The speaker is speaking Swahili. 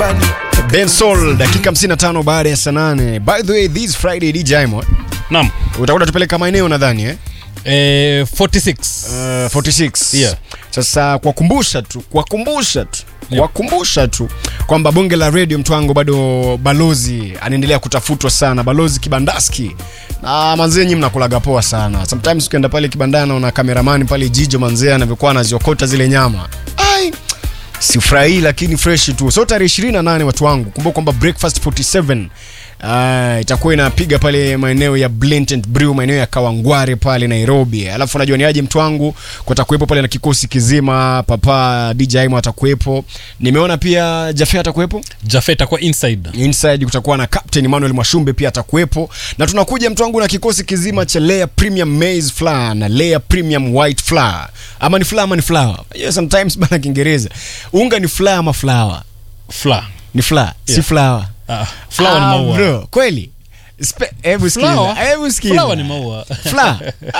nyumbani Ben Sol dakika 55 baada ya saa 8. By the way, this Friday DJ Mo Naam. utakuwa tupeleka maeneo nadhani eh? Eh, 46. Uh, 46. Yeah. Sasa kuwakumbusha tu, kuwakumbusha tu Yep. kuwakumbusha tu kwamba bonge la radio mtwango bado balozi anaendelea kutafutwa sana, balozi Kibandaski na manzee, nyinyi mnakulaga poa sana. Sometimes ukienda pale kibandani naona kameramani pale Jijo manzee anavyokuwa anaziokota zile nyama ai sifurahii lakini fresh tu. So tarehe 28 watu wangu, kumbuka kwamba breakfast 47 Uh, itakuwa inapiga pale maeneo ya Blintent Brew maeneo ya Kawangware pale Nairobi. Alafu unajua ni aje mtu wangu kutakuwepo pale na kikosi kizima, papa DJ Aimo atakuwepo. Nimeona pia Jafe atakuwepo. Jafet atakuwa inside. Inside kutakuwa na Captain Emmanuel Mwashumbe pia atakuwepo. Na tunakuja mtu wangu na kikosi kizima cha Layer Premium Maize Flour na Layer Premium White Flour. Ama ni flour ama ni flour. Yeah, sometimes bana Kiingereza. Unga ni flour ama flour? Fla. Ni flour, si Yeah. flour. Ah, flower ni Ah, maua. bro, kweli? Spe- Hebu Flower? sikiza. Hebu sikiza. Flower ni maua. Flour.